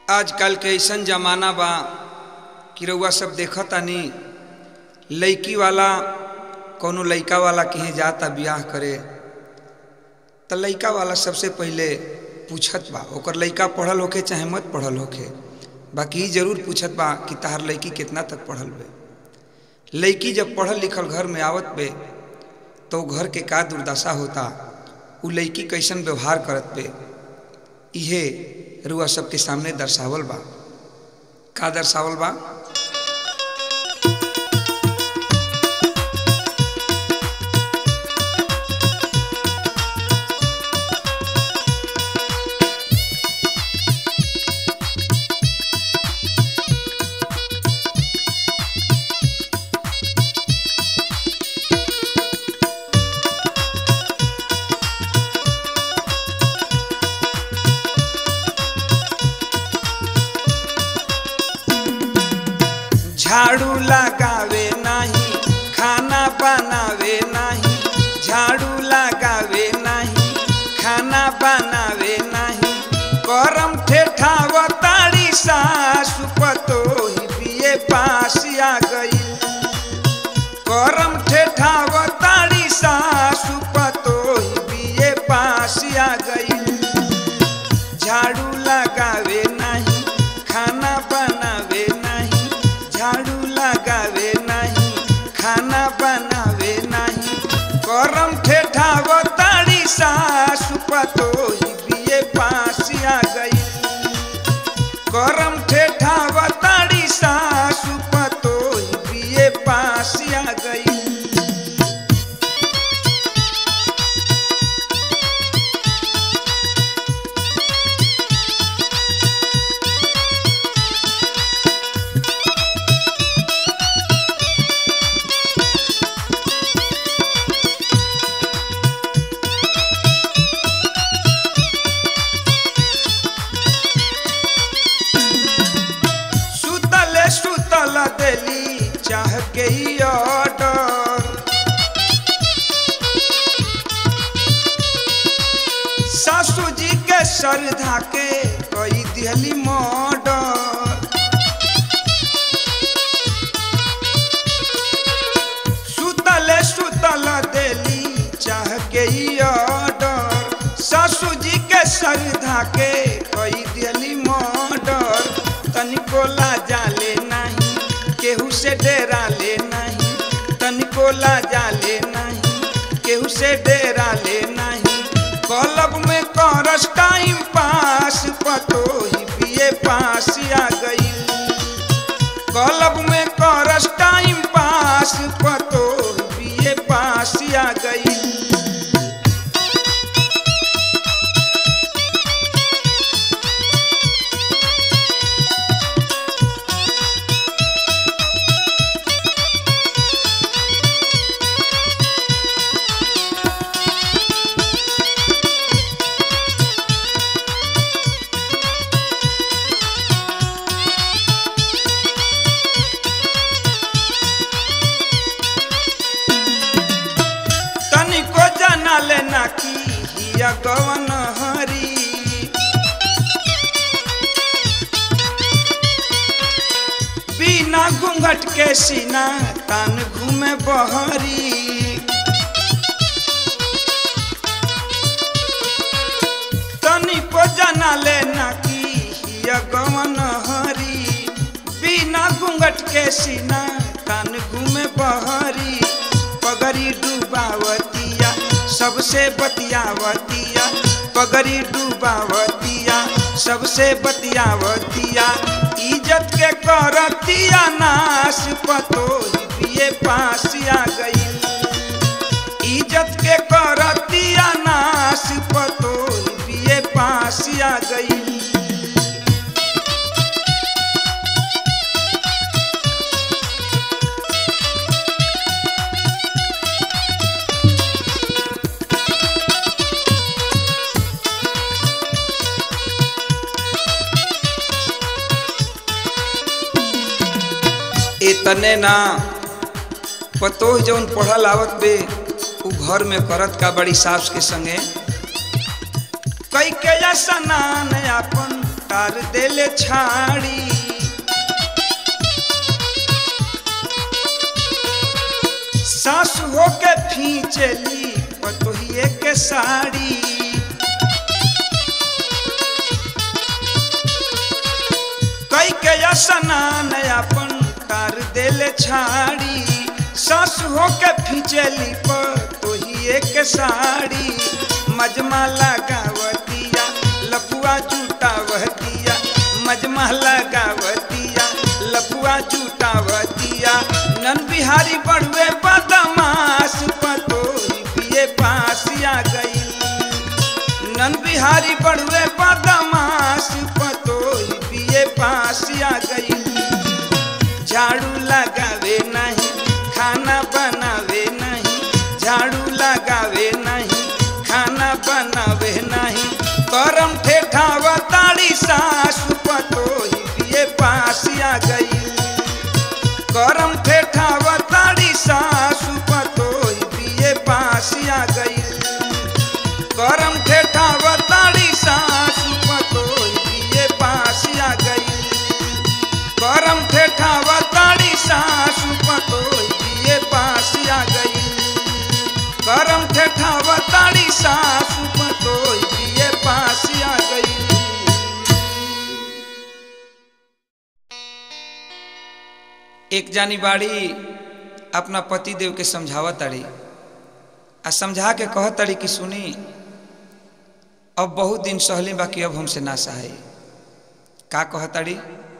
आजकल के ऐसन जमाना बा कि रउआ सब देखतानी लइकी वाला कौनो लइका वाला कहीं जाता बियाह करे त लइका वाला सबसे पहिले पूछत बा ओकर लइका पढ़ल होखे चाहे मत पढ़ल होखे बाकी ई जरूर पूछत बा कि तहार लइकी कितना तक पढ़ल बे लइकी जब पढ़ल लिखल घर में आवत बे तो उ घर के का दुर्दशा होता उ लइकी कैसन व्यवहार करत बे इहे रुआ सबके सामने दर्शावल बा का दर्शावल बा झाड़ू लगावे नाही खाना बनावे नाही झाड़ू लगावे नाही खाना बनावे नाही करम ठेठाव ताड़ी सासु पतोही बिये पास आ गई करम ठेठाव ताड़ी सासु पतोही बिये पास आ गई झाड़ू लगावे नहीं खाना बनावे नहीं झाड़ू लगावे नहीं खाना बनावे नहीं करम ठेठाव ताड़ी सासु पतोही बिये पास आ गई करम ठेठाव ताड़ी सासु पतोही बिये पास आ गई सुतले सुतल देली चाह के ई ऑर्डर सासू जी के श्रद्धा के कई दिहली मर्डर सुतले सुतल देली चाह के ई ऑर्डर सासू जी के श्रद्धा के कई दिहली मर्डर तनिको लाजा ले नहीं केहू से डेरा ले नहीं तनिको लाजा ले नहीं केहू से डेरा ले नहीं कलब में करस टाइम पास पतो ही पिए पास आ गई कलब में करस टाइम पास पतो ही पिए पास आ गई तनिको जाना लेना की हिया गवन हरी बिना घूंघट के सीना तान घूमे बहरी तनिको जाना लेना की हिया गवन हरी बिना घूंघट के सीना तान घूमे बहरी पगड़ी डूबावतिया सबसे बतियावतिया पगड़ी डूबावतिया सबसे बतियावतिया इज्जत के करतिया नाश पतो पिए पास आ गई इज्जत के करतिया नाश पतो पिए पास आ गई इतने ना पतोह जौन पढ़ल आवत बे उ घर में करत का बड़ी सास के संगे कई के स्नान अपन तार देले छाड़ी सास होके फींचली पतोहिए के साड़ी कई के स्नान अपन तार देले छाड़ी सास होके फींचली पतोहिए के साड़ी मजमा लगावतिया लपुआ जूटावतिया मजमा लगावतिया लपुआ जूटावतिया नन बिहारी बड़ुए बदमाश पतोही पिए पासिया गई नन बिहारी बड़ुए बदमाश पतोही पिए पासिया गई झाड़ू लगावे नहीं खाना बनावे नहीं झाड़ू लगावे नहीं खाना बनावे नहीं करम ठेठावा ताड़ी सासु पतोही पिए पासिया गई करम ठेठावा ताड़ी सासु पतोही पिए पासिया गई करम ठेठावा ताड़ी सासु पतोही पिए पासिया गई करम ठेठावा ताड़ी सासु पतोही पिए पासिया गई करम ठेठावा ताड़ी सासु पतोही पिए पासिया गई एक जानी बाड़ी अपना पति देव के समझावत ताड़ी आ समझा के कहत ताड़ी कि सुनी अब बहुत दिन सहले बाकी अब हमसे ना सहाय का कहत ताड़ी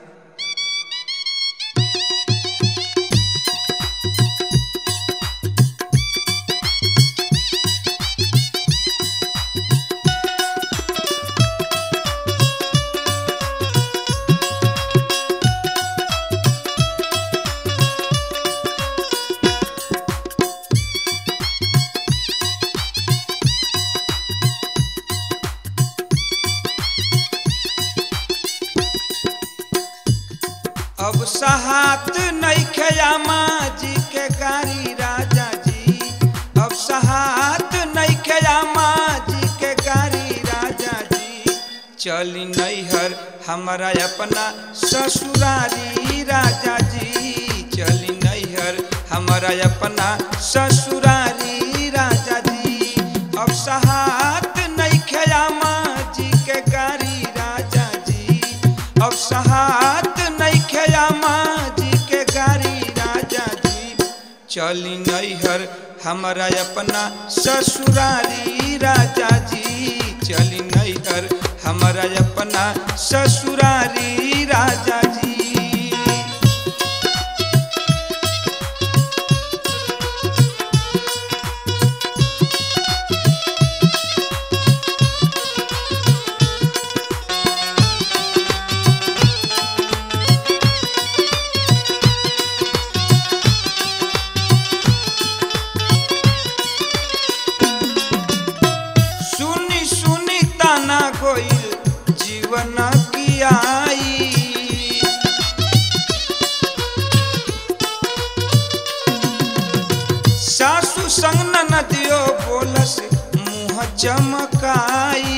अब सहात नहीं खयामा जी के गारी राजा जी अब सहात नहीं खयामा जी के गारी राजा जी चली नैहर हमारा अपना ससुरारी राजा जी चली नैहर हमारा अपना ससुरारी राजा जी अब सहात नहीं खयामा जी के गारी राजा जी अब सहात नहीं खयामा जी के गारी राजा जी चली नैहर हमारा अपना ससुरारी राजा जी चली नैहर हमारा अपना ससुरारी राजा जी सुनी सुनी ताना गोइल जीवन की आई सासु संग नदियो बोलस मुँह चमकाई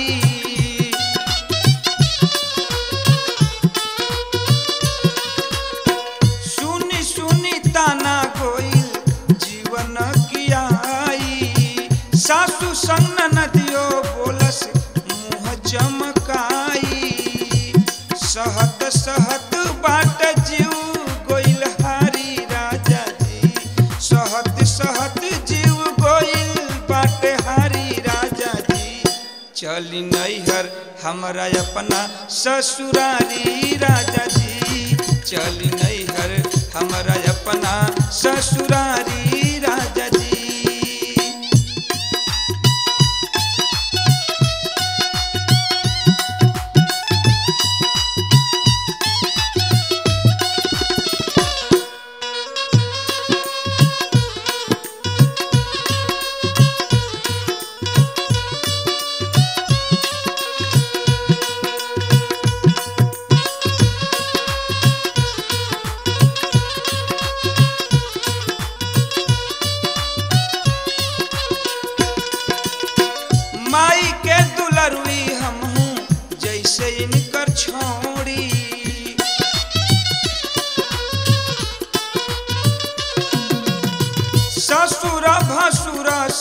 सुनी सुनी ताना गोइल जीवन की आई सासु संग नदियो बोलस मुँह चमकाई सहत सहत बाट जीव गोइल हारी राजा जी सहत सहत जीव गोइल बाट हारी राजा जी चली नैहर हमारा अपना ससुरारी राजा जी चली नैहर हमारा अपना ससुरारी राजा जी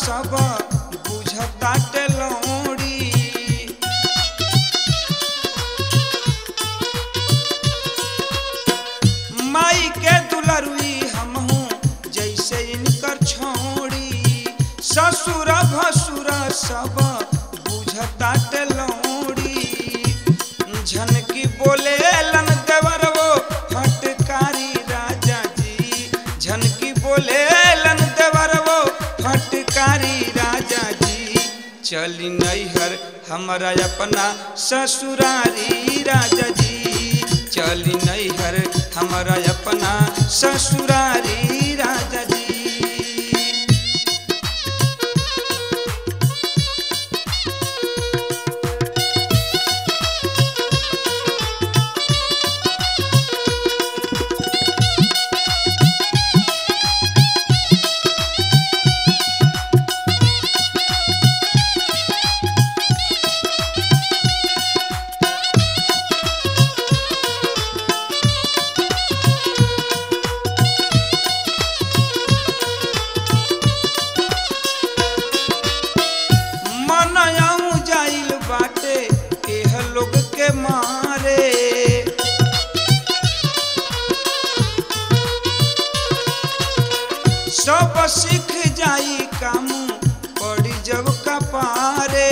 सब बुझताटे लौड़ी माई के दुलरुई हमहू जैसे इनकर छोड़ी ससुर भसुर सब बुझताटे लौड़ी झनकी बोले लन देवर वो फटकारी राजा जी झनकी बोले लन देवर वो फटकारी राजा जी चली नैहर हमारा अपना ससुरारी राजा जी चली नैहर हमारा अपना ससुरारी राजा जी मनयाऊ जाइल बाटे एह लोग के मारे सब सीख जाई काम पड़ी जब कपारे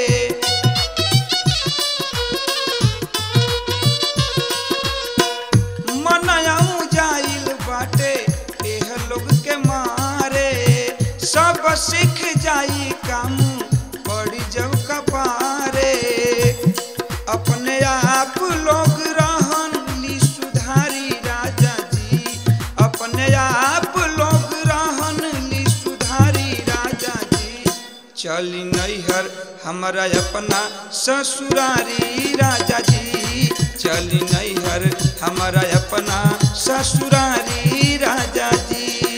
मनयाऊ जाइल बाटे एह लोग के मारे सब सीख जाई काम पड़ी जब कपारे अपने आप लोग रहन ली सुधारी राजा जी अपने आप लोग रहन ली सुधारी राजा जी चली नैहर हमारा अपना ससुरारी राजा जी चली नैहर हमारा अपना ससुरारी राजा जी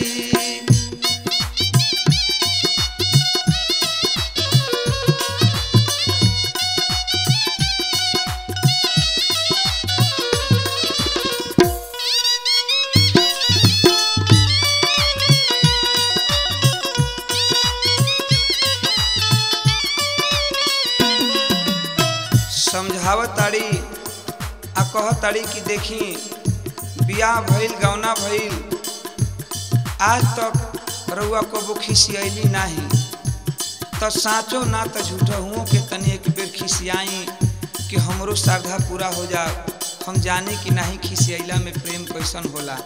समझावताड़ी आ कहताड़ी कि देखी बियाह भइल गौना भइल आज तक रउआ कबो खिसियली नाही त साँचो ना त झूठो हुओं के तनी एक बेर खिसियाई कि हमरो श्रद्धा पूरा हो जा हम जाने कि नाही खिसियला में प्रेम कैसन होला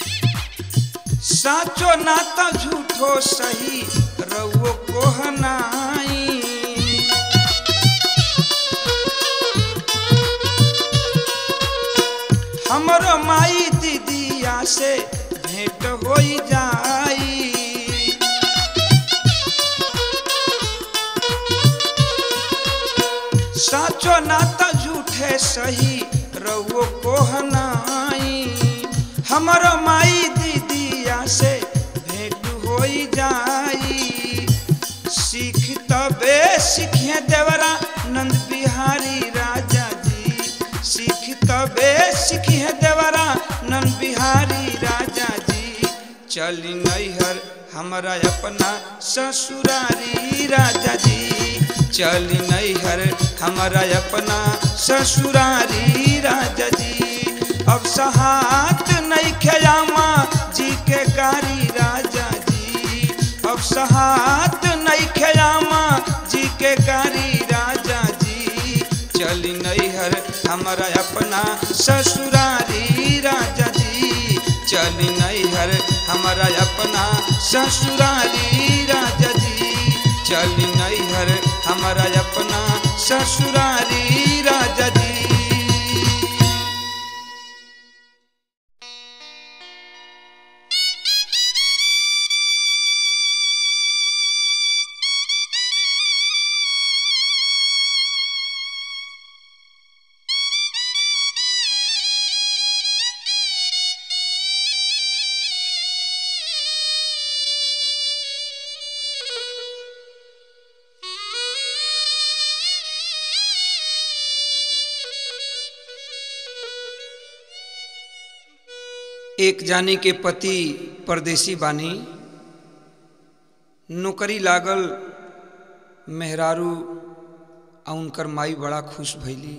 साँचो ना त झूठो सही रउओ कोहनाई हमरो माई दीदिया से भेंट हो जाई साचो ना त झूठे सही रउओ कोहनाई हमरो माई दीदिया से भेंट हो जाई सीख तबे सीखे देवरा नंद बिहारी राजा जी सीख तबे सीखे देवरा नंद बिहारी राजा जी चली नैहर हमारा अपना ससुरारी राजा जी चली नैहर हमारा अपना ससुरारी राजा जी अब सहात नहीं खयामा जी के गारी राजा जी अब सहात नहीं खयामा जी के गारी राजा जी चली नैहर हमारा अपना ससुरारी राजा जी चली नैहर हमारा अपना ससुरारी राजा जी चली नैहर हमारा अपना ससुरारी राजा जी एक जानी के पति परदेसी बानी नौकरी लागल मेहरारू आ उनकर माई बड़ा खुश भैली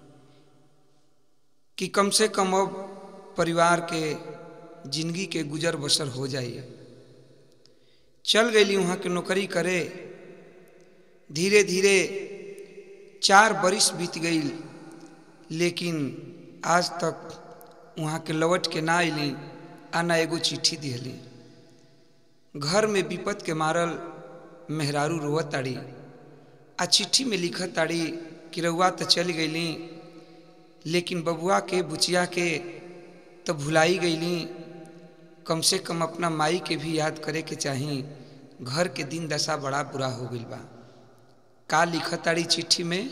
कि कम से कम अब परिवार के जिंदगी के गुजर बसर हो जाइए चल गई वहाँ के नौकरी करे धीरे धीरे चार बरिस बीत गई लेकिन आज तक वहाँ के लौट के ना अली आ ना एगो चिट्ठी दिहली घर में विपत के मारल मेहरारू रोवत ताड़ी आ चिट्ठी में लिखत ताड़ी कि रउआ तो चल गईली लेकिन बबुआ के बुचिया के तो भुलाई गईली कम से कम अपना माई के भी याद करे के चाही घर के दिन दशा बड़ा बुरा हो गई बा का लिखत ताड़ी चिट्ठी में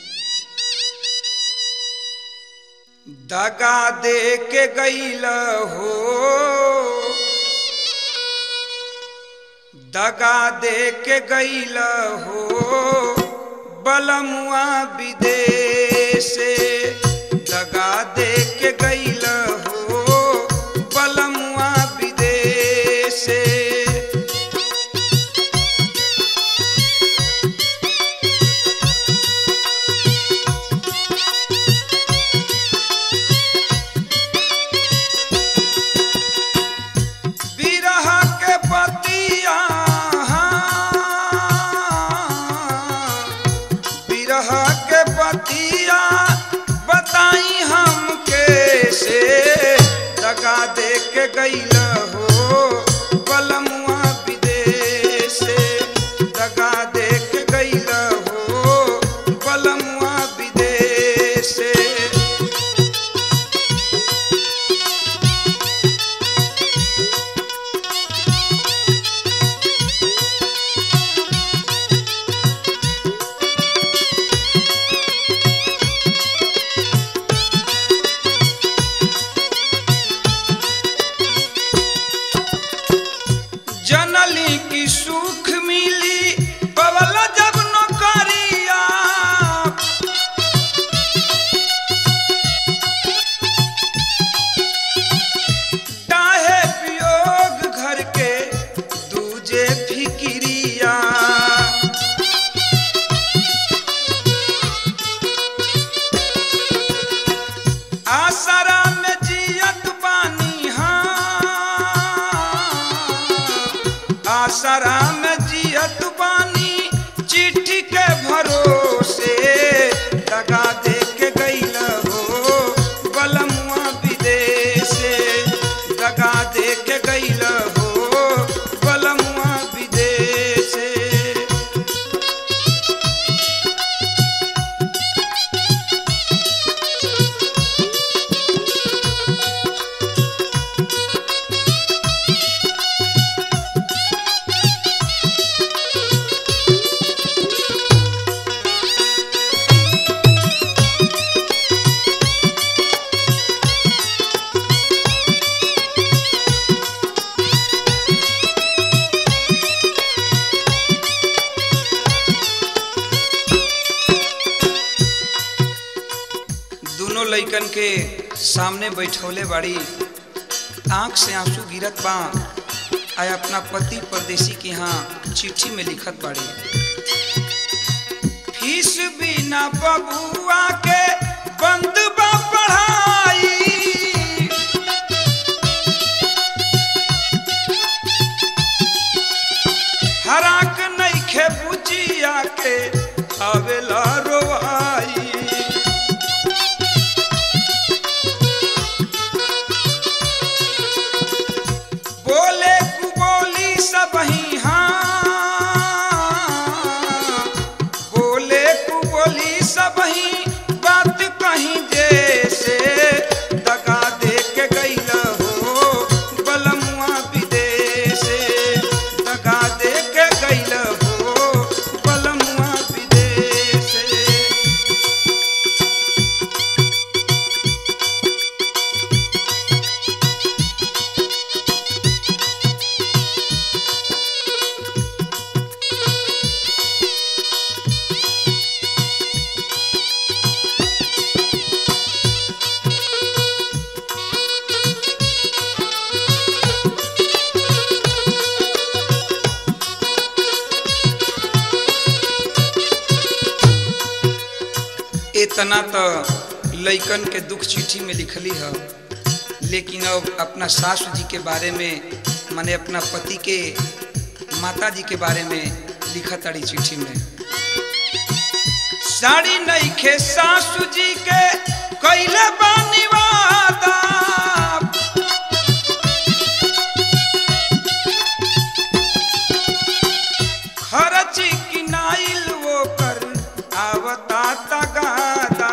दगा दे के गईल हो दगा दे के गईल हो बलमुआ विदेश दगा दे के गईल हो बलमुआ विदेश बिरह के पतिया बिरह के पतिया बताई हम कैसे दगा दे के गईल हो बलमुआ विदेश दगा दे के गईल हो बलमुआ विदेश जनली की सुख मिली पवल जब नौकरिया डाहे वियोग घर के दूजे फिकिरिया आसरा में जियत बानी हाँ आसरा में जियत बानी चिट्ठी के भरोसे दगा दे के गईल हो बलमुआ विदेश दगा दे के गईल हो बलमुआ विदेश दोनों लइकन के सामने बैठौले बाड़ी आंख से आंसू गिरत बा आय अपना पति परदेसी के यहाँ चिट्ठी में लिखत बाड़ी फीस बिना बबुआ के बंद बा पढ़ाई हराक नइखे बुचिया के आवेला रोवाई बोले कुबोली सब ही हाँ बोले कुबोली सब ही इतना तो लइकन के दुख चिट्ठी में लिखली है लेकिन अब अपना सासू जी के बारे में माने अपना पति के माता जी के बारे में लिखा ताड़ी चिट्ठी में साड़ी नहीं खे सासू जी के कैले बानी वादा खरची किनाइल वो कर आवता तगादा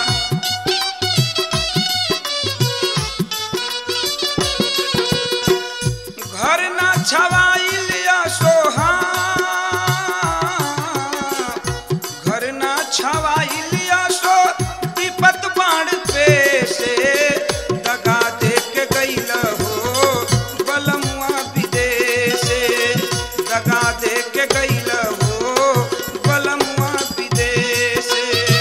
घर ना छवाइल या सोहा घर ना छवाइल या सो विपत बाण पे से दगा दे के गइल हो बलमुआ विदेशे दगा दे के गइल हो बलमुआ विदेशे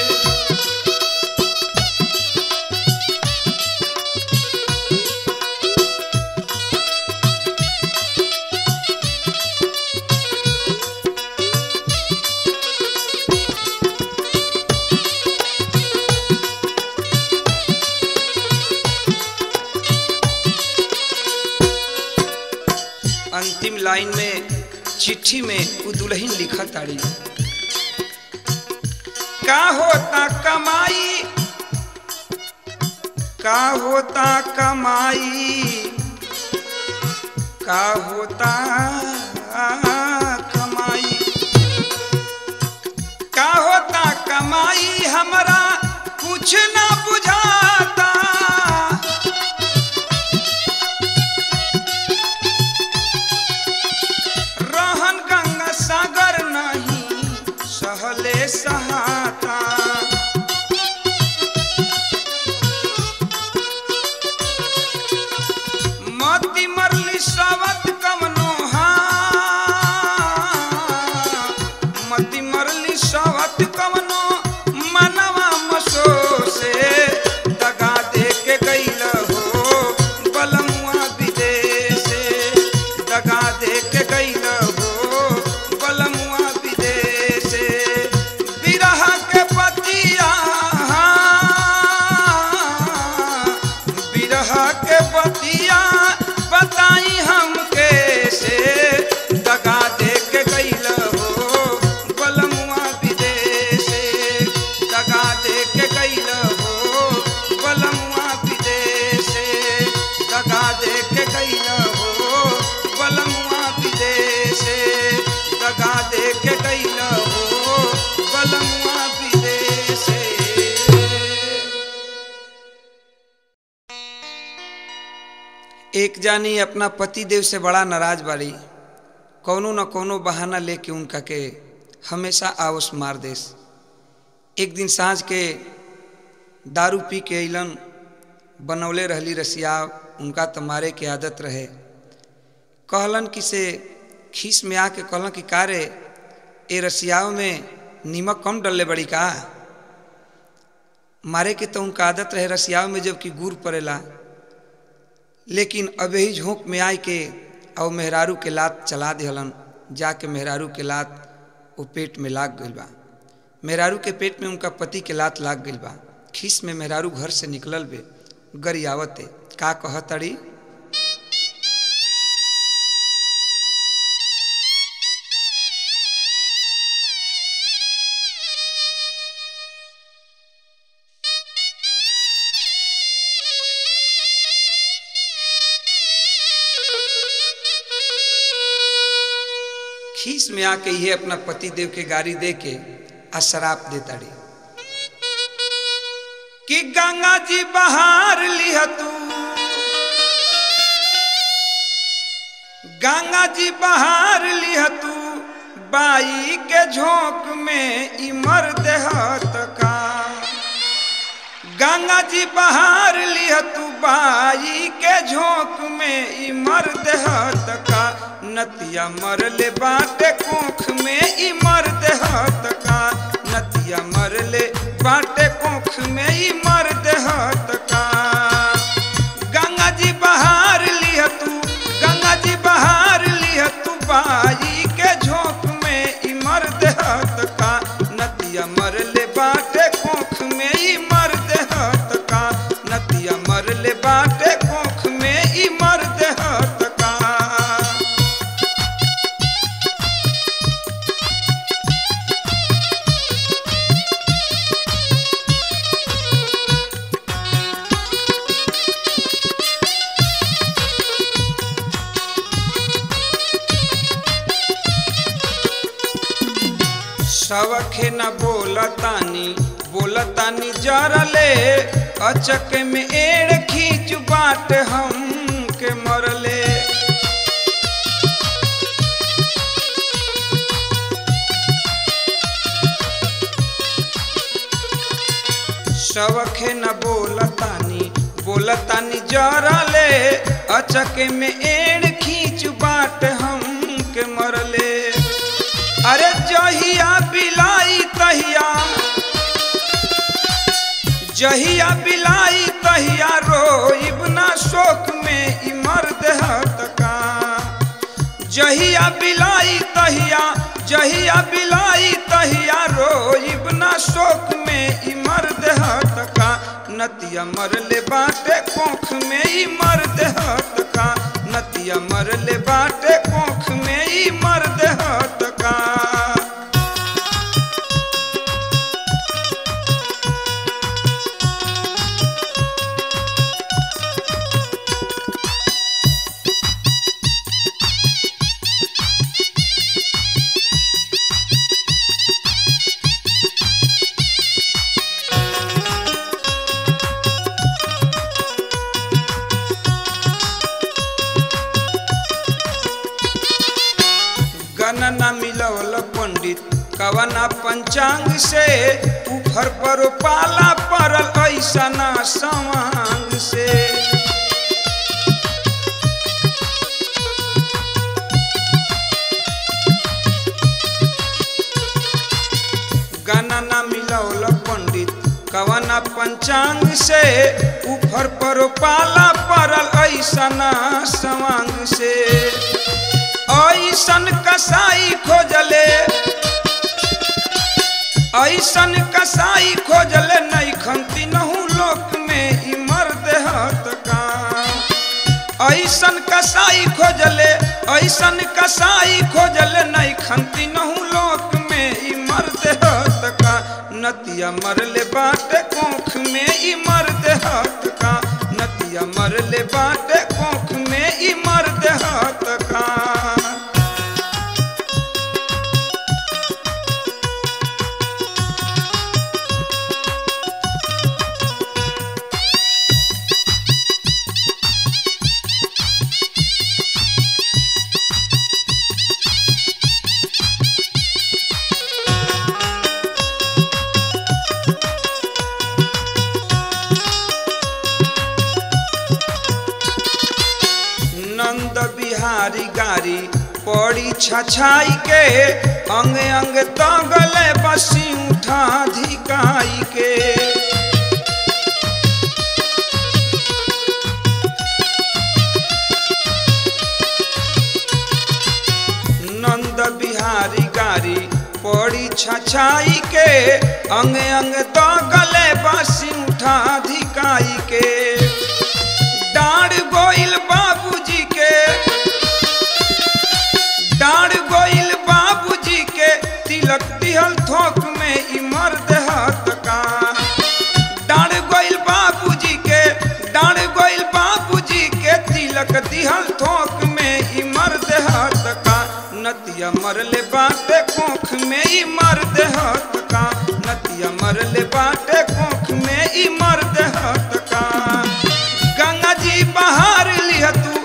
अंतिम लाइन में चिट्ठी में उ दुल्हन लिखा ताड़ी का होता कमाई का होता कमाई का होता कमाई का होता कमाई हमरा कुछ ना बुझाता रहन गंगा सागर नहीं सहले सहाता मती मरली सावत कमनो मती मरली सावत कमनो मनवा मसो से दगा दे के गइल हो बलमुआ विदेशे दगा दे के गइल हो बलमुआ विदेशे बिरह के पतिया बिरह के पतिया बताई हम कैसे दगा दे के गइल हो बलमुआ विदेशे दगा दे के गइल हो बलमुआ विदेशे दगा दे के गइल हो बलमुआ विदेशे दगा दे के गइल हो बलमुआ विदेशे एक जानी अपना पति देव से बड़ा नाराज बाड़ी कौनो न कौनो बहाना लेके उनका के हमेशा आवस मार देस एक दिन साँझ के दारू पी के अइलन बनौले रहली रसिया उनका तो मारे के आदत रहे कहलन कि से खीस में आके कहलन कि का रे ए रसियाओं में नीमक कम डलले बड़ी का मारे के तो उनका आदत रहे रसियाओं में जबकि गुड़ पड़ेला लेकिन अब ही झोंक में आए के और मेहरारू के लात चला दिहलन जाके मेहरारू के लात वो पेट में लाग गइल बा मेहरारू के पेट में उनका पति के लात लाग गइल बा खीस में मेहरारू घर से निकलल बे गरियावते का कहतड़ी खीस में आके ये अपना पति देव के गाड़ी दे के आ शराब देता रे कि गंगा जी बहार लिह तू गंगा जी बहार लिह तू बाई के झोंक में इमर देहत का गंगा जी बहार लिह तू बाई के झोंक में इमर देहत का नतिया मरले बाटे कोख में इमर देहत का नतिया मरले बाटे कोख में इमर देहत का गंगा जी बहार लिह तू गंगा जी बहार लिह तू बाई के झोंक में इमर देहत का नतिया मरले बाटे कोख में ई मर्द हत का नतिया मरले बाटे कोख में ई मर्द हत का सवखे न बोलतानी बोलतानी जरले अचक में एड़ खींच बाट हम के मरले सवखे न बोलतानी बोलतानी जरले अचक में एड़ खींच बाट हम के मरले अरे जहिया बिलाई तहिया जहिया बिलाई तहिया रोइब ना शोक में ई मर्द हत का जहिया बिलाई तहिया जहिया बिलाई तहिया रोइब ना शोक में ई मर्द हत का नतिया मरले बाटे कोख में ई मर्द हत का नतिया मरले बाटे कोख में ई मर्द हत का गणना मिलवल पंडित कवना पंचांग से ऊपर पर पाला पड़ल ऐसा ना समांग से गणना मिलवल पंडित कवना पंचांग से ऊपर पर पाला पड़ल ऐसा ना समांग से ऐसन कसाई खोजले ऐसन कसाई खोजले नहीं खंती नहू लोक में ई मर्द हत का ऐसन कसाई खोजले ऐसन कसाई खोजले नहीं खंती नहू लोक में ई मर्द हत का नतिया मरले बाटे कोख में ई मर्द हत का नतिया मरले बाटे कोख में ई मर्द हत का नंद बिहारी गारी पड़ी छछाई के अंग अंग तगले बसी उठा धिकाई के नंद बिहारी गारी पड़ी छछाई के अंग अंग तगले बसी उठा धिकाई के डाढ़ गोइल बाबूजी के डाढ़ गोइल बाबूजी के तिलक दिहल थोक में ई मर्द हत का डाढ़ गोइल बाबूजी के डाढ़ गोइल बाबूजी के तिलक दिहल थोक में ई मर्द हत का नतिया मरले बाटे कोख में ई मर्द हत का नतिया मरले बाटे कोख में ई मर्द हत का गंगा जी बहार लिह तू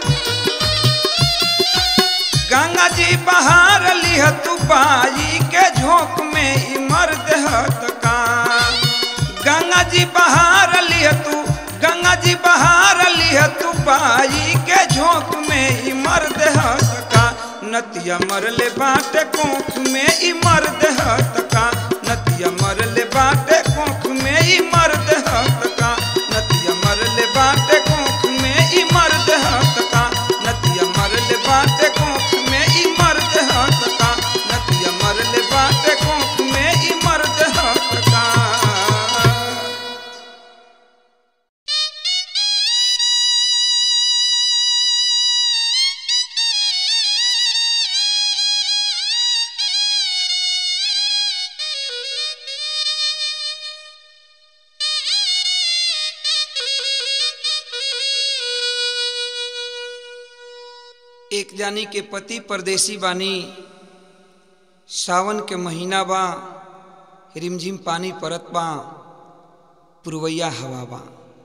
गंगा जी बहार लिह तू बाई के झोंक में ई मर्द हत का गंगा जी बहार लिह तू गंगा जी बहार लिह तू बाई के झोंक में ई मर्द हत का नतिया मरले बाटे कोख में ई मर्द हत का नतिया मरले बाटे कोख में ई मर्द हत का नतिया मरले बाटे कोख में ई मर्द हत का नतिया मरले बाटे कोख में ई मर्द हत का नतिया मरले बाटे कोख में ई मर्द हत का एक जानी के पति परदेसी बानी सावन के महीना बा रिमझिम पानी परत बा पुरवैया हवा बा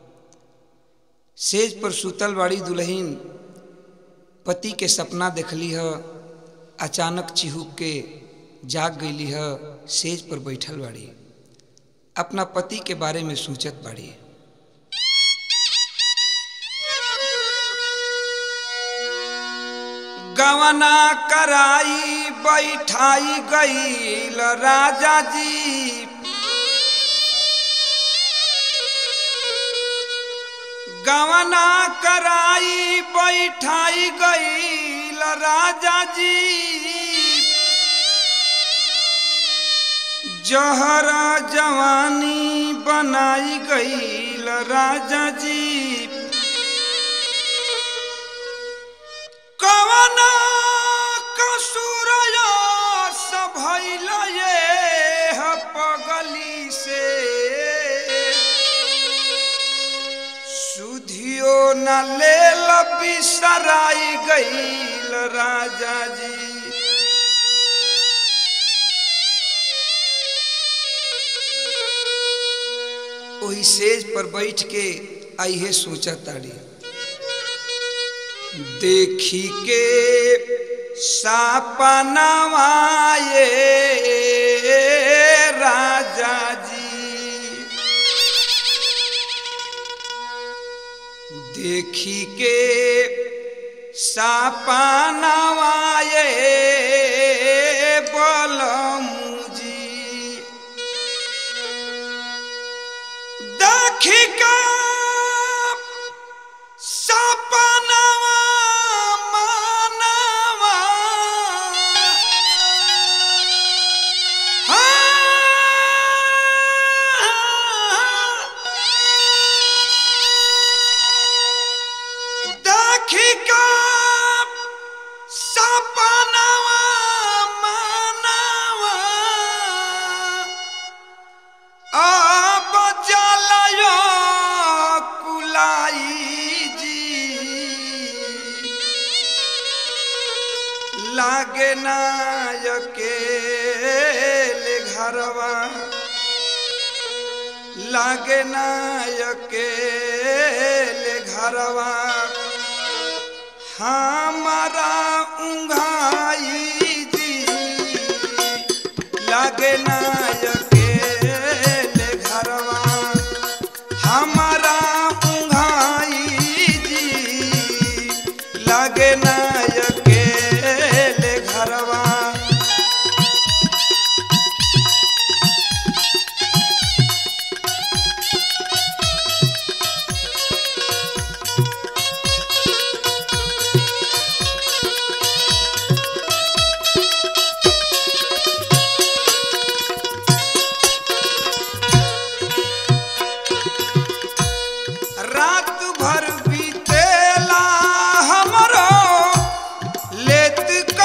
सेज पर सुतल बाड़ी दुल्हीन पति के सपना देखली ह अचानक चिहुक के जाग गईली ह सेज पर बैठल बाड़ी अपना पति के बारे में सोचत बाड़ी गवना कराई बैठाई गईल राजा जी गवना कराई बैठाई गईल राजा जी जहर जवानी बनाई गईल राजा जी कवना कसुरया सभैल ये ह पगली से सुधियो न लेल बिसराई गईल राजा जी ओही सेज पर बैठ के आइहे सोचा ताड़ी देखी के सपनवाए राजा जी देखी के सपनवाए बलमुजी देखी के सपनवा मनवा देखी के सपनवा मनवा अब जलयो कुलाई जी लागे नायके घरवा लागे नायके घरवा हमारा उंघाई जी लागे नायके घरवा हमारा उंघाई जी लागे नायके घरवा रात भर बीतेला हमरो लेत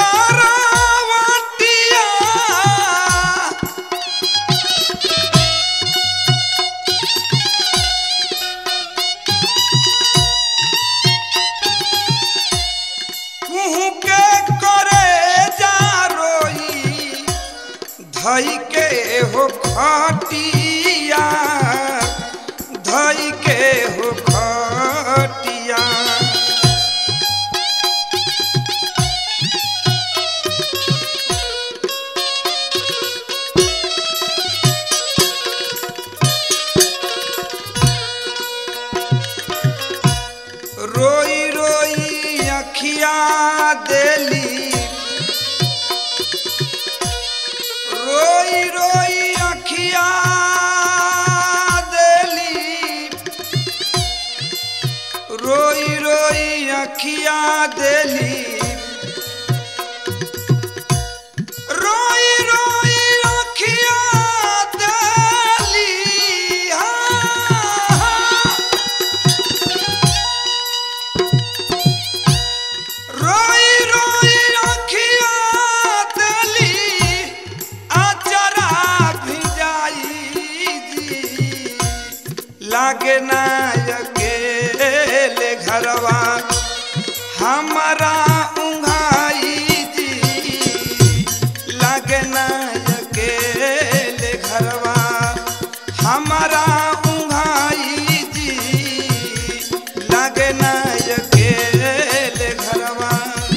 करवटिया कुहू के करे जा रोई धई के हो खटिया धई के हो खटिया रोई रोई अखिया देली रोई रोई अखिया देली रोई रोई अखिया देली रोई रोई अखिया देली हाँ, हाँ। रोई रोई अखिया देली आचरा भिजाई जी लागे ना अकेले घरवा हमारा उंघाई जी लागे ना अकेले घरवा हमारा उंघाई जी लागे ना अकेले घरवा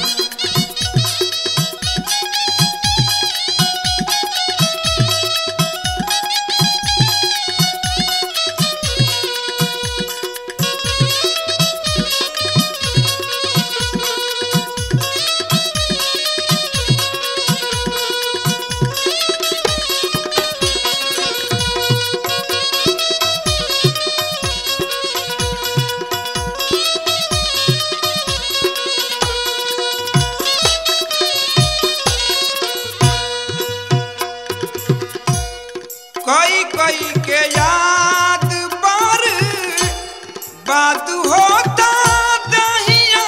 कोई कोई के याद पर बात होता दहिया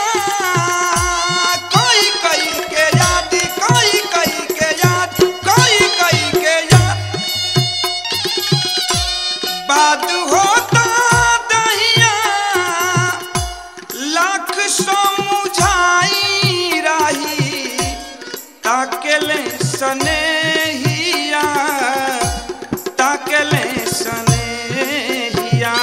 कोई कोई के याद कोई कोई के याद कोई कोई के याद बात होता दहिया लाख समझाई रही ताकेले सनेहिया ताकेले सनेहिया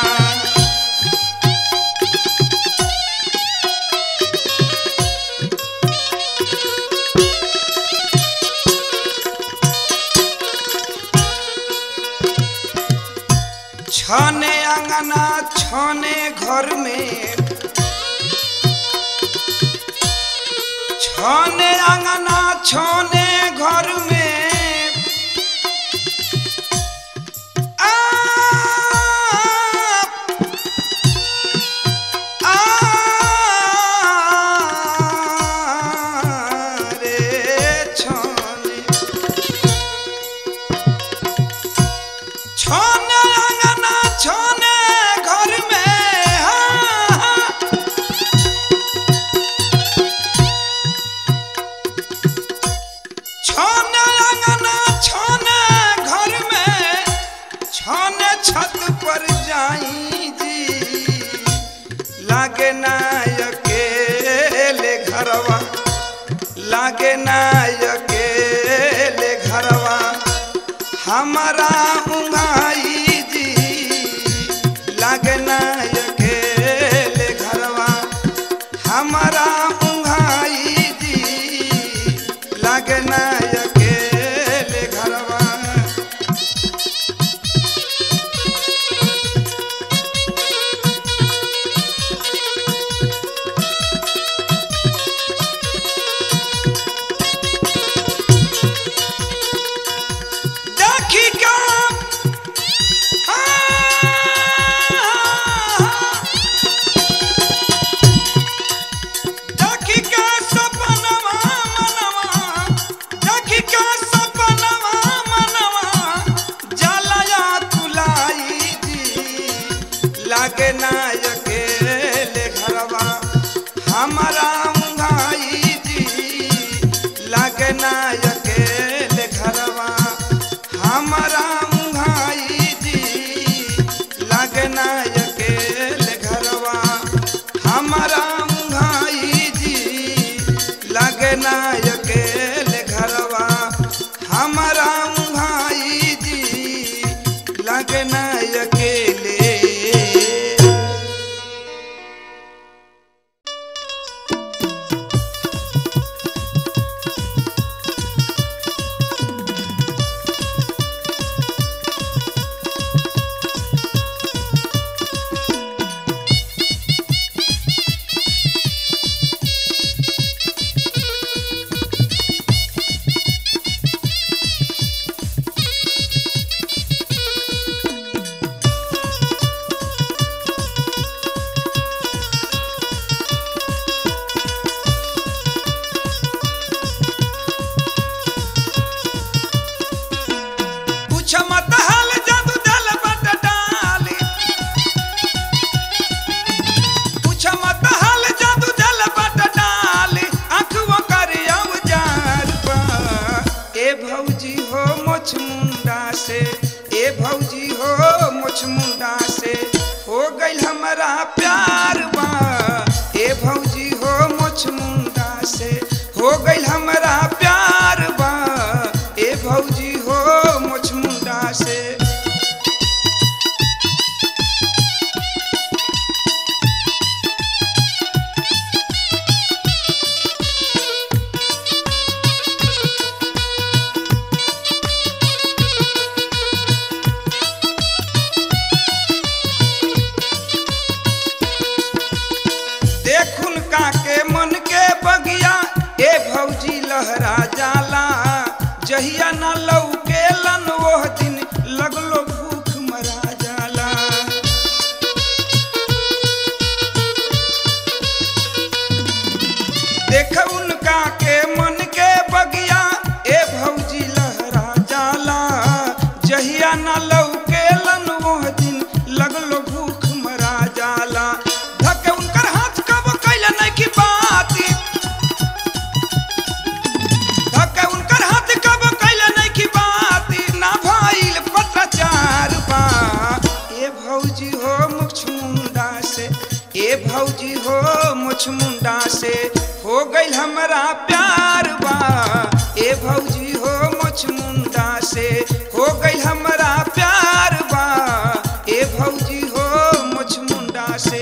छने अंगना छने घर में छने अंगना छने घर में आ, आ, रे छने छने अंगना छने घर में हाँ, छने अंगना छने घर में छने छत पर जाई जी लागे ना अकेले घरवा लागे ना अकेले घरवा हमारा उंगाई जी लागे ना अकेले घरवा हमारा उंगाई जी लागे ना अकेले घरवा देखी का देखी का सपनवा मनवा देखी का सपनवा मनवा जलया तुलाई जी लागे ना अकेले घरवा हमारा उंगाई जी लागे ना अकेले घरवा हमारा उंगाई जी लागे ना अकेले घरवा हमारा उंगाई जी लागे ना अकेले घरवा हमारा उंगाई जी लागे ना अकेले मुछमुंडा से ए भौजी हो मुछमुंडा से हो गइल हमरा प्यार बा ए भौजी हो मुछमुंडा से हो गइल हमरा प्यार बा ए भौजी हो मुछमुंडा से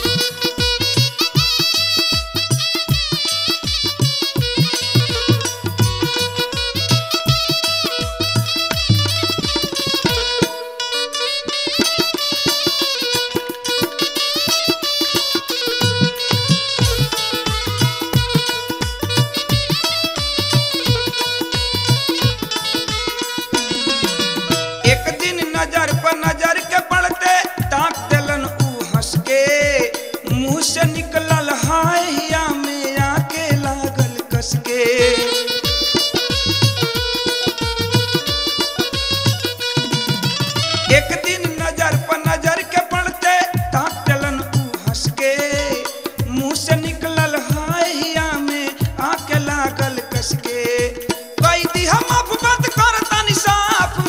एक दिन नजर पर नजर के पड़ते ताक देलन ऊ हंस के मुंह से निकलल हाय हिया में आके लागल कस के एक दिन नजर पर नजर के पड़ते ताक देलन ऊ हंस के मुंह से निकलल हाय हिया में आके लागल कस के कई दी हम बात करतानी साफ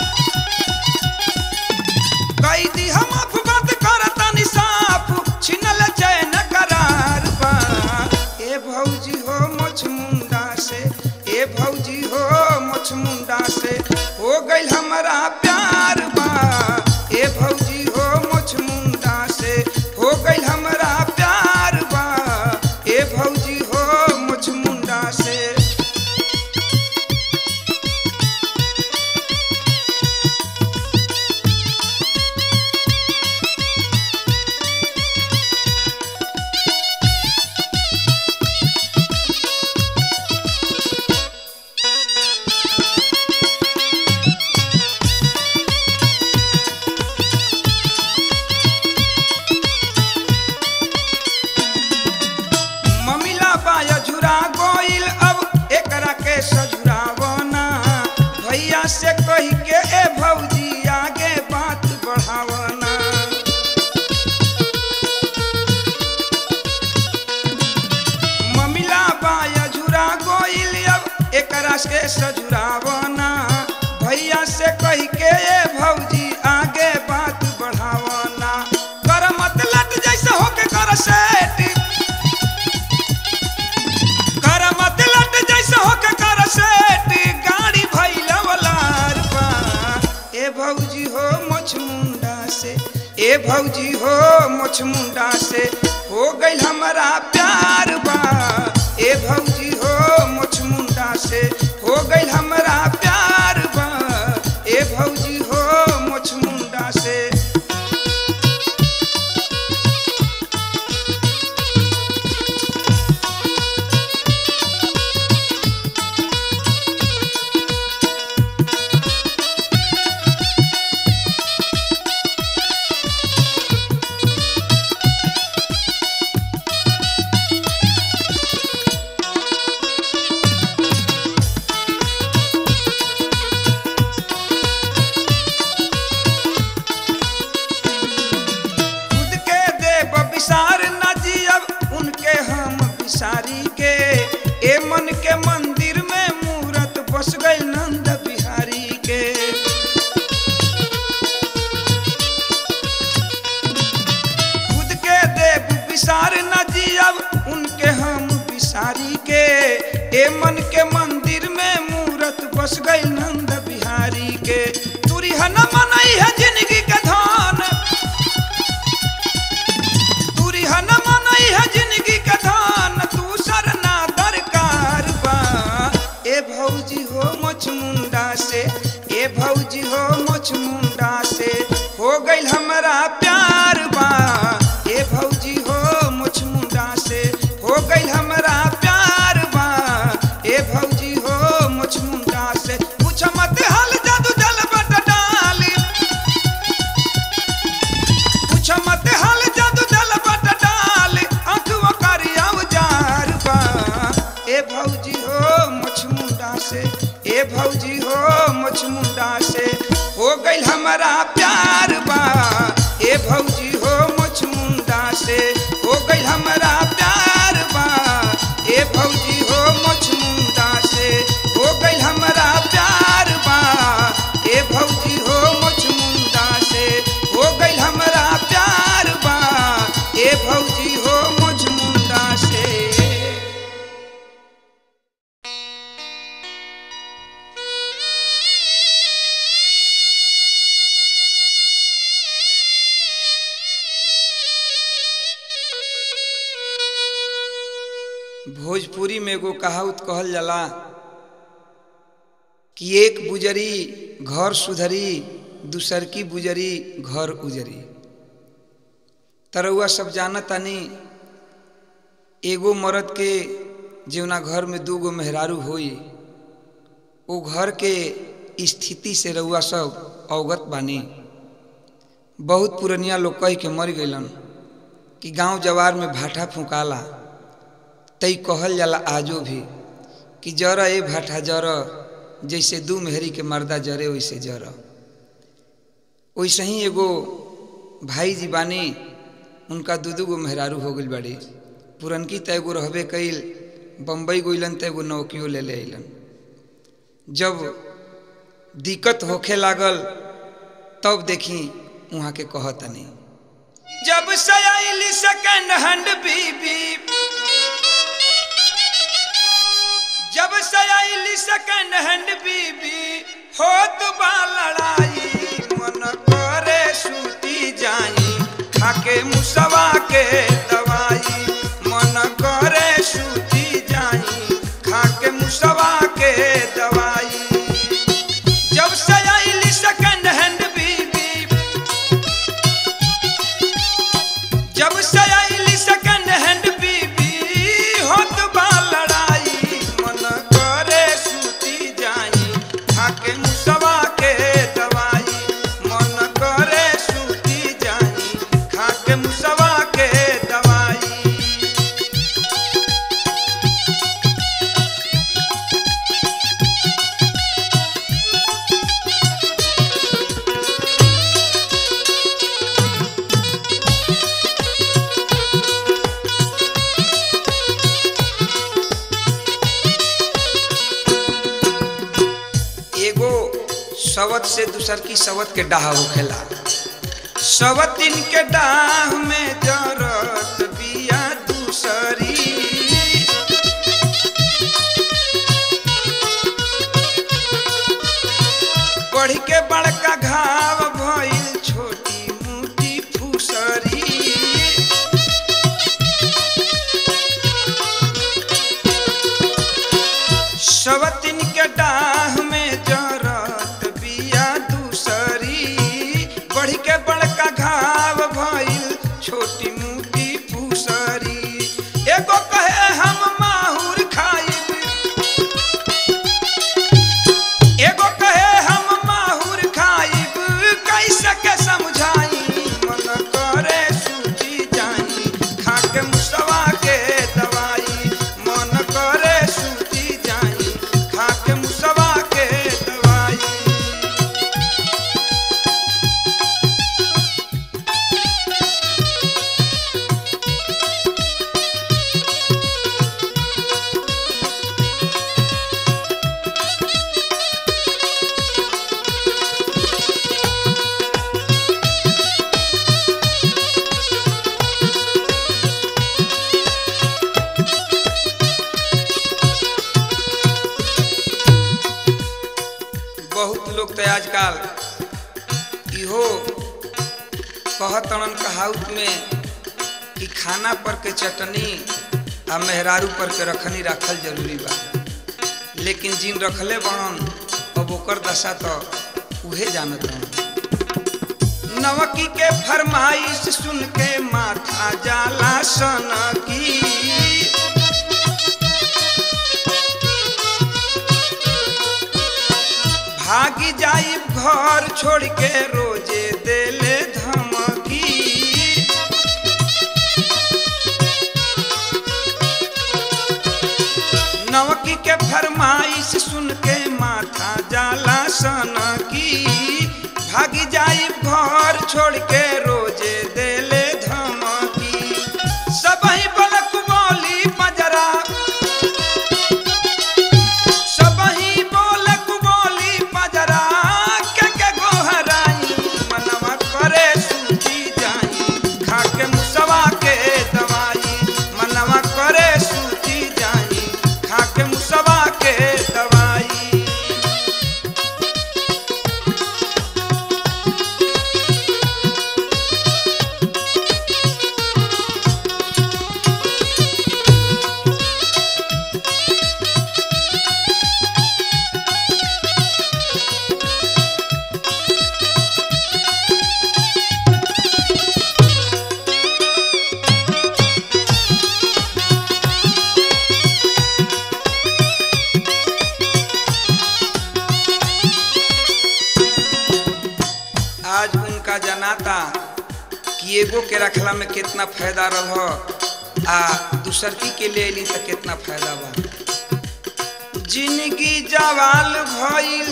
कैदी हम बात करतानी साफ छिनल चैन करार बा ए भौजी हो मुछमुंडा से ए भौजी हो मुछमुंडा से हो गइल हमरा प्यार बा ए भौजी हो मुछमुंडा से हो गइल हमरा प्यार बा ए भौजी हो मुछमुंडा से ममिला बाया झुरा गोइल अब एकरा के सजुरावना भैया से कही के ए भौजी आगे बात बढ़ावना ममिला बाया झुरा गोइल अब एकरा से सजुरावना भैया से कही के ए भौजी आगे बात बढ़ावना कर मत लट जैसे होके कर सेट कर मत लट जैसे होके कर सेट गाड़ी भैला वलार बा ए भौजी हो मुछमुंडा से ए भौजी हो मुछमुंडा से हो गइल हमरा प्यार बा ए भौजी हो मुछमुंडा से हो गइल हमरा प्यार बा ए भौजी हो मुछमुंडा से खुद के देव विसार न जियब उनके हम विसारी के ए मन के मंदिर में मूरत बस गई नंद बिहारी के खुद के देव विसार न जियब उनके हम विसारी के ए मन के मंदिर में मूरत बस गई नंद बिहारी के तुरी न मनई है जिंदगी के धान तुरी न मनई है जिंदगी के धान तू सरना दरकार बा ए भौजी हो मुछमुंडा से ए भौजी हो मुछमुंडा से हो गइल हमरा प्यार बा ए भौजी हो मुछमुंडा से हो गइल हमरा प्यार बा ए भौजी हो मुछमुंडा से पूछ मत हाल जादू जल बट डाली पूछ मत हाल जादू जल बट डाली आंखों करिया उजार बा ए भौजी हो मुछमुंडा से ए भौजी हो मुछमुंडा से हो गइल हमरा प्यार बा ए भौजी हो मुछमुंडा से हो गइल हमरा प्यार बा ए भौजी हो मुछमुंडा से हो गइल हमरा प्यार बा ए भौजी हो मुछमुंडा से हो गइल हमरा प्यार भोजपुरी में एगो कहावत कहल जाला कि एक बुजरी घर सुधरी दूसर की बुजरी घर उजरी तरौआ सब जानतानी एगो मर्द के जौना घर में दूगो मेहरारू होई ओ घर के स्थिति से रउआ सब अवगत बानी बहुत पुरनिया लोग कह के मर गइलन कि गांव जवार में भाटा फुकाला तई कहल जाला आजो भी कि जर ए भाटा जर जैसे दू मेहरी के मर्दा जरे वैसे जर वैसे ही एगो भाई जी बानी उनका दू दू गो मेहरारू हो गई बड़ी पुरनकी त एगो रहबे कैल बम्बई गइलन त एगो नौकियो ले ले अइलन जब दिक्कत होखे लागल तब देखी वहाँ के कहतनी जब से आइली सेकंड हैंड बीबी जब से आइली सेकंड हैंड बीबी होत बा लड़ाई मन करे सूती जाई खाके मुसवा के दवाई मन करे सूती जाई खाके मुसवा के दवाई जब से आइली सेकंड हैंड बीबी जब से आइली सेकंड हैंड बीबी होत बा लड़ाई मन करे सूती जाई खाके मुसवा के दवाई मन करे सूती जाई खाके मुसवा के दवाई एगो सवत से दूसर की सवत के डाह होखेला सवतिन के डाह में जरत बिया दूसरी बढ़ के बड़का घाव भइल छोटी मोटी फुसरी सवतिन के डाह में जरत बिया दूसरी बढ़ के बड़का घाव भइल छोटी मोटी फुसरी एगो कहे हम माहुर खाइब एगो कहे हम माहुर खाइब कैसे के समझाई मन करे सूती जाई खाके मुसवा के दवाई मन करे सूती जाई खाके मुसवा के दवाई बहुत लोग तो आजकल इहो कहतन कहावत में कि खाना पर के चटनी आ मेहरारू पर के रखनी रखल जरूरी बा लेकिन जिन रखले बनन अब ओकर दशा तो उहे जानत हन नवकी के फरमाइश सुन के माथा जाला सन की भागी जाई घर छोड़ के रोजे देले धमकी नवकी के फरमाइश सुन के माथा जाला सन की भागी जाई घर छोड़ के रोजे देले धमकी सबही बलक बोली पजरा सबही बोलक बोली पजरा के के गोहराई मनवा करे सूती जाई खाके मुसवा के दवाई मनवा करे सूती जाई खाके मुसवा के दवाई जनाता कि एगो के रखला में कितना फायदा रह आ दूसरकी के ले ली तो कितना फायदा बा जिंदगी जवाल भइल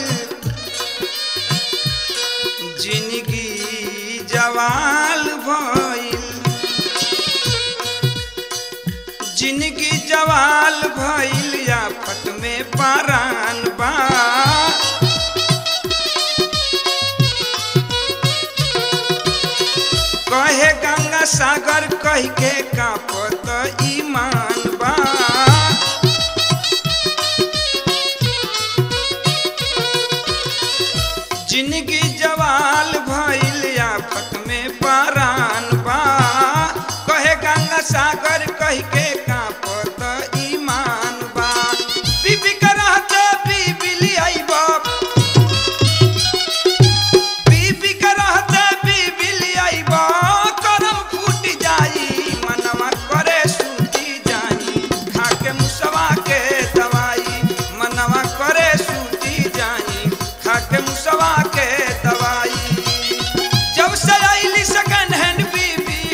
जिंदगी जवाल भइल जिंदगी जवाल भइल आफत में पारान बा कहे गंगा सागर कह के कापत ईमान बा जिंदगी जवाल भइल आफत में पारान बा कहे गंगा सागर कह के कापत ईमान बा बीबी करहते बीबी लियाइब बीबी करहते बीबी लियाइब करम फूट जाई मनवा करे सूती जाई खा के मुसवा के दवाई मनवा करे सूती जाई खा के मुसवा के दवाई जब से आईली सेकंड हैंड बीबी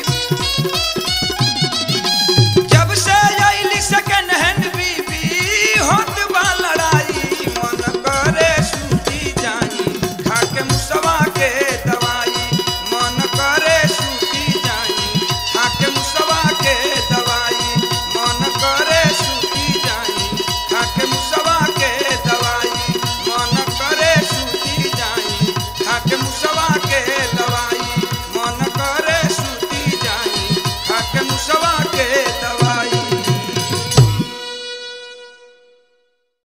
जब से आईली सेकंड हैंड बीबी होत बा लड़ाई मन करे सूती जाई खा के मुसवा के दवाई मन करे सूती जाई खा के मुसवा के दवाई मन करे सूती जाई खा के मुसवा के दवाई मन करे सूती जाई खा के मुसवा